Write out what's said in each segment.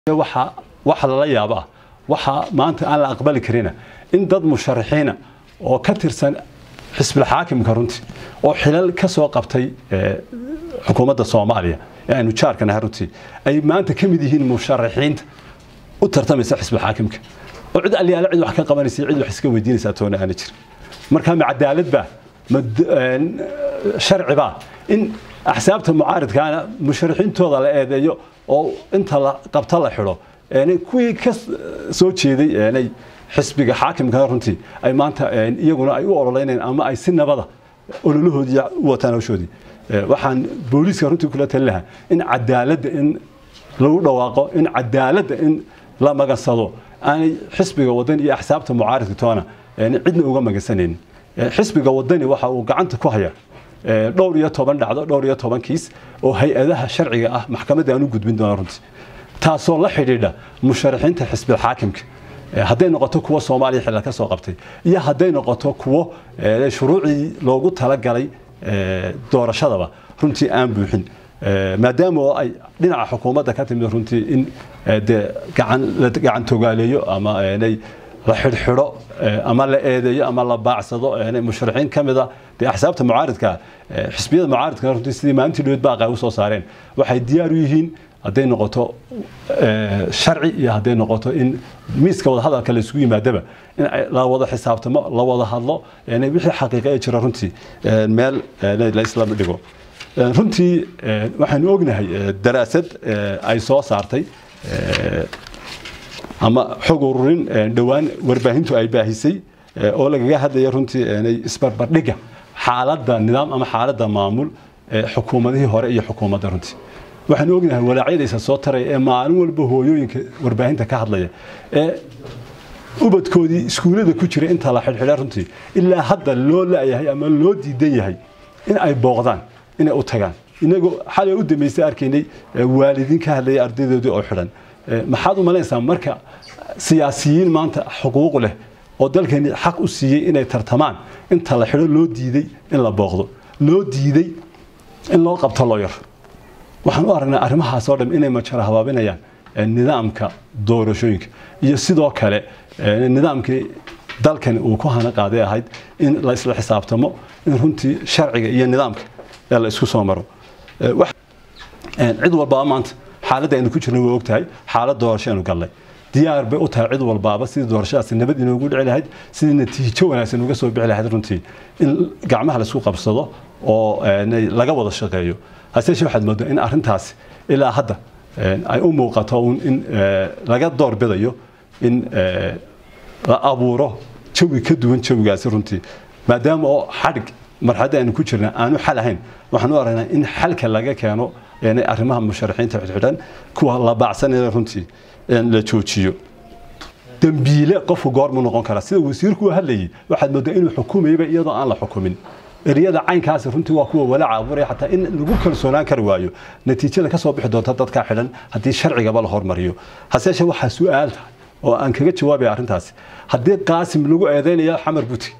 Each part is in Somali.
waxa waxa lala yaabo ah waxa maanta aan la aqbali karina in dad musharaxiina oo ka tirsan xisbil xaakimka runtii oo xilal ka soo qabtay xukuumadda soomaaliya ee aynu jaarka nahay runtii ay maanta ka mid yihiin musharaxiinta u tartamaysa xisbil xaakimka oo cid aliyaala cid wax ka qabanaysa cid wax iska weydiinaysa toona aana jirin marka ma cadaalad baa ma sharci baa in axsaabta mucaaridkaana musharaxiintooda la eedeeyo oo inta la qabta la xidho kuwii ka soo jeeday xisbiga xaakimka runtii ay maanta iyaguna ay u ololeynayaan ama ay si nabada ololahoodii u wataan hawshoodii waxaan booliiska runtii kula talin lahaa in cadaaladda in lagu dhawaaqo in cadaaladda in la magansado aanay xisbiga wadani iyo axsaabta mucaaridka toona cidna uga magansanaynin xisbiga wadani waxa uu gacanta ku haya dhowr iyo toban dhacdo dhowr iyo toban kiis oo hay-adaha sharciga ah maxkamadda aan u gudbin doona runtii taasoo la xidhiidha musharaxiinta xisbil xaakimka hadday noqoto kuwo soomaaliya xilal ka soo qabtay iyo hadday noqoto kuwo shuruucii loogu talagalay doorashadaba runtii aan buuxin maadaama oo ay dhinaca xukuumadda ka timid runtii in de gacan la gacan togaaleeyo ama la xidhxidho ama la eedeeyo ama la baacsado musharaxiin ka mida dee axsaabta mucaaridka xisbiyada mucaaridka runtii sidii maalintii dhoweed baaqa ay u soo saareen waxay diyaar u yihiin hadday noqoto sharci iyo hadday noqoto in miiska wada hadalka la isugu yimaadaba in la wada xisaabtamo la wada hadlo wixii xaqiiqa ee jira runtii meel la isla dhigo runtii waxaanu ognahay daraasad ay soo saartay ama xog ururin dhowaan warbaahintu ay baahisay oo lagaga hadlaya runtii isbarbardhiga xaaladda nidaam ama xaaladda maamul xukuumadihii hore iyo xukuumadda runtii waxaanu ognahay walaacyadaysa soo taraya ee maalin walba hooyooyinka warbaahinta ka hadlaya ee ubadkoodii iskuullada ku jira inta la xidhxidha runtii ilaa hadda loo la'yahay ama loo diidan yahay in ay booqdaan inay u tagaan inagoo xalay u dambaysay arkaynay waalidiin ka hadlaya ardaydoodii oo xidhan maxaad u malaynaysaa marka siyaasiyiin maanta xuquuq leh oo dalkeeni xaq u siiyey inay tartamaan inta la xidho loo diiday in la booqdo loo diiday in loo qabto looyar waxaan u aragnaa arrimahaas oo dhan inay majara habaabinayaan nidaamka doorashooyinka iyo sidoo kale nidaamkii dalkani uu ku hana qaaday ahayd in la isla xisaabtamo in runtii sharciga iyo nidaamka la isku soo maro cid walbaa maanta xaaladda aynu ku jirna way ogtahay xaalad doorasho aynu gallay diyaar bay u tahay cid walbaaba sidii doorashadaasi nabad inoogu dhici lahayd sidii natiijo wanaagsan uga soo bixi lahayd runtii in gacmaha laisku qabsado oo laga wada shaqeeyo haseeshe waxaad moodaa in arrintaasi ilaa hadda ay u muuqato in laga doorbidayo in la abuuro jawi ka duwan jawigaasi runtii maadaama oo xadhig marxaladda aynu ku jirna aanu xal ahayn waxaan u aragnaa in xalka laga keeno arrimaha musharaxiinta xidhxidhan kuwa la baacsanaya runtii la joojiyo dembiile qofku goormuu noqon karaa sida wasiirku u hadlayay waxaad moodaa inuu xukumayaba iyadoo aan la xukumin eriyada caynkaasi runtii waa kuwa walaaca abuuraya xataa in lagu kalsoonaan kari waayo natiijada ka soo bixi doonta dadkaa xidhan haddii sharcigaba la hormariyo haseeshe waxaa su-aal tahay oo aan kaga jawaabaya arrintaasi haddii qaasim lagu eedeynayo xamar buti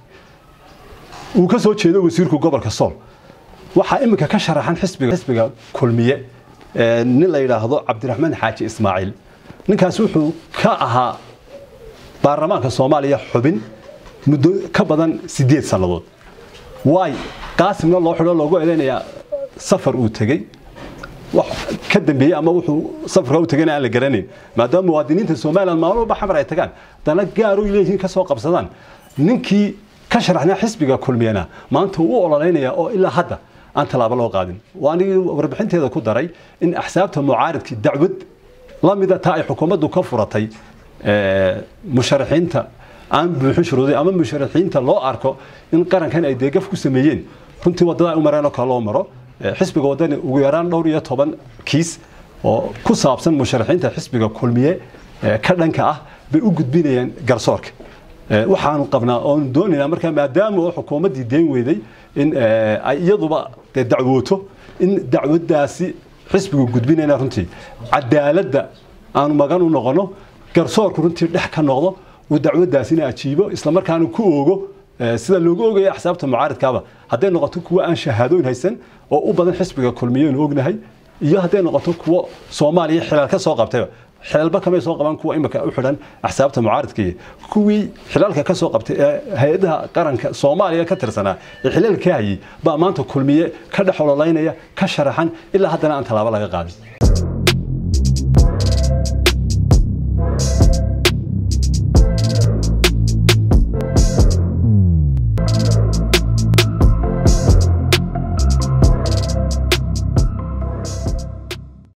uu ka soo jeedo wasiirku gobolka sool waxaa iminka ka sharaxan xisbiga xisbiga kulmiye nin la yidhaahdo cabdiraxmaan xaaji ismaaciil ninkaas wuxuu ka ahaa baarlamaanka soomaaliya xubin muddo ka badan sideed sannadood waay qaasimna loo xidho loogu eedeynayaa safar uu tegey wax ka dambeeyey ama wuxuu safarka u tegayna aan la garanayn maadaama muwaadiniinta somaliland maalin walba xamar ay tagaan dana gaaro leeyihiin ka soo qabsadaan ninkii ka sharaxnaa xisbiga kulmiyana maanta uu ololeynaya oo ilaa hadda aan tallaabo loo qaadin waa anigii warbixinteeda ku daray in axsaabta mucaaridkii dacwad la mida taa ay xukuumaddu ka furatay musharaxiinta aan buuxin shuruuday ama musharaxiinta loo arko in qarankan ay deegaf ku sameeyeen runtii waddada ay u mareen oo kale loo maro xisbiga waddani ugu yaraan dhowr iyo toban kiis oo ku saabsan musharaxiinta xisbiga kulmiye ka dhanka ah bay u gudbinayaan garsoorka waxaanu qabnaa oonu doonaynaa markaa maadaama oo xukuumaddii deen weyday in ay iyaduba dee dacwooto in dacwaddaasi xisbigu gudbinayna runtii cadaaladda aanu magan u noqono garsoorku runtii dhex ka noqdo uu dacwaddaasina ajiibo islamarkaana ku oogo sida loogu ogaya axsaabta mucaaridkaaba hadday noqoto kuwa aan shahaadooyin haysan oo u badan xisbiga kulmiyeynu ognahay iyo hadday noqoto kuwo soomaaliya xilaal ka soo qabtayba xilalba kamay soo qaban kuwa imika u xidhan axsaabta mucaaridkii kuwii xilalka ka soo qabtay ee hay-adaha qaranka soomaaliya ka tirsanaa ee xilalka hayay baa maanta kulmiye ka dhex ololaynaya ka sharaxan ilaa haddana aan tallaabo laga qaadin